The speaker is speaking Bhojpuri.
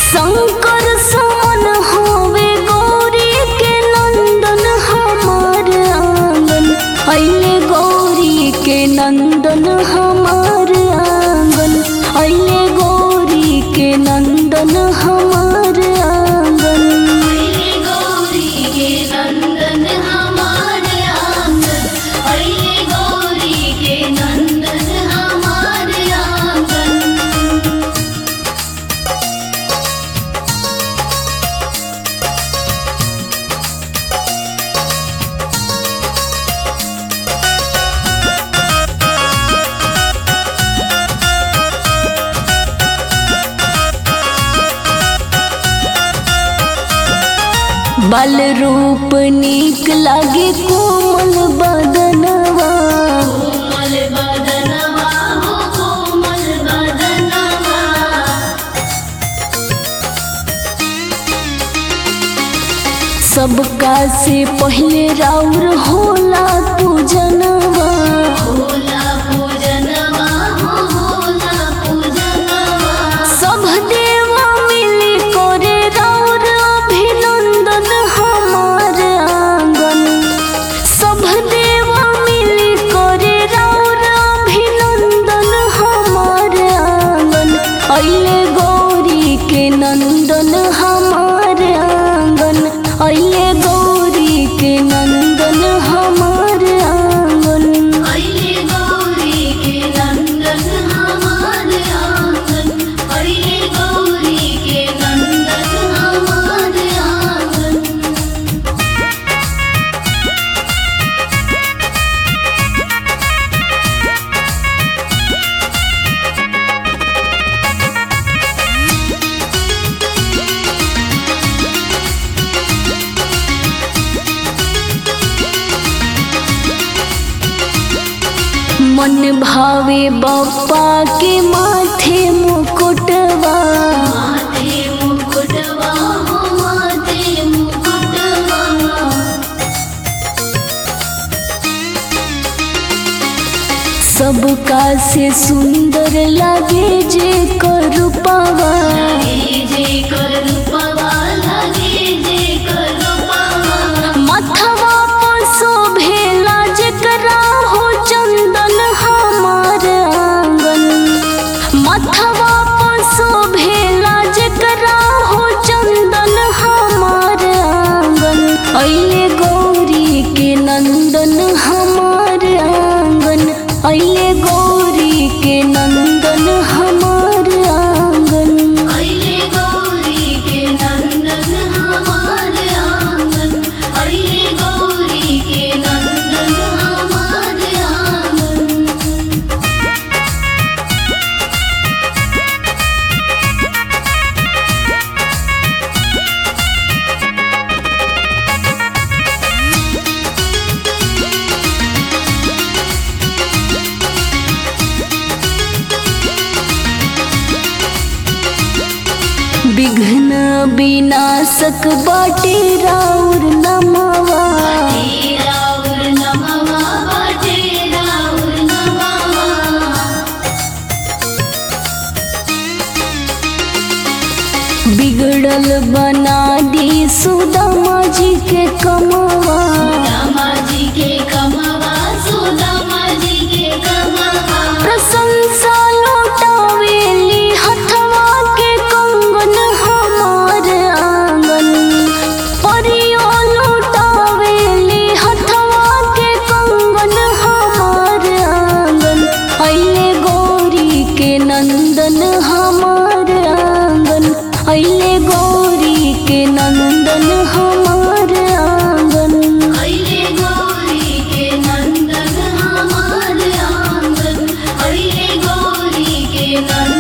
शंकर समन होवे गौरी के नंदन हमार आंगन अइले गौरी के नंदन हमार आंगन अइले गौरी के नंदन हमार आंगन अइले गौरी के नंदन हमार आंगन अइले गौरी के नंदन हमार आंगन बल रूप नीक लागे कोमल बदनवा कोमल बदनवा हो कोमल बदनवा सबका से पहले राउर होला पूजनवा भोला पूजनवा हो भोला पूजनवा सब देवा मिली करे राउर अभिनंदन हमार आंगन सब देवा मिली करे राउर अभिनंदन हमार आंगन अइले गौरी के नंदन हमार आंगन अइले गौरी के नंदन हमार आंगन अइले गौरी के नंदन हमार आंगन अइले गौरी के नंदन हमार आंगन मन भावे बप्पा के माथे मुकुटवा माथे मुकुटवा हो माथे मुकुटवा सबका से सुंदर लागे जे करूपवा लगे जे करूपवा लगे जे करूपवा मथवा पर शोभेला जेकरा हो चंदन हमार आंगन मथवा पर शोभेला जेकरा हो चंदन हमार आंगन अइले गौरी के नंदन हमार आंगन अइले गौरी के नंदन हमार आंगन अइले गौरी के नंदन हमार आंगन अइले गौरी के नंदन हमार आंगन विघ्न विनाशक बाटे राउर नमवा बाटे राउर नमवा बाटे राउर नमवा बिगड़ल बना दी सुदामा जी के कमवा रामा जी के कमवा सुदामा जी के कमवा प्रशंसा लौटावेली हथवा के कंगन हमार आंगन परियो लौटावेली हथवा के कंगन हमार आंगन अइले गौरी के नंदन हमार आंगन अइले गौरी के नंदन हमार आंगन अइले गौरी के नंदन हमार आंगन अइले गौरी के नंदन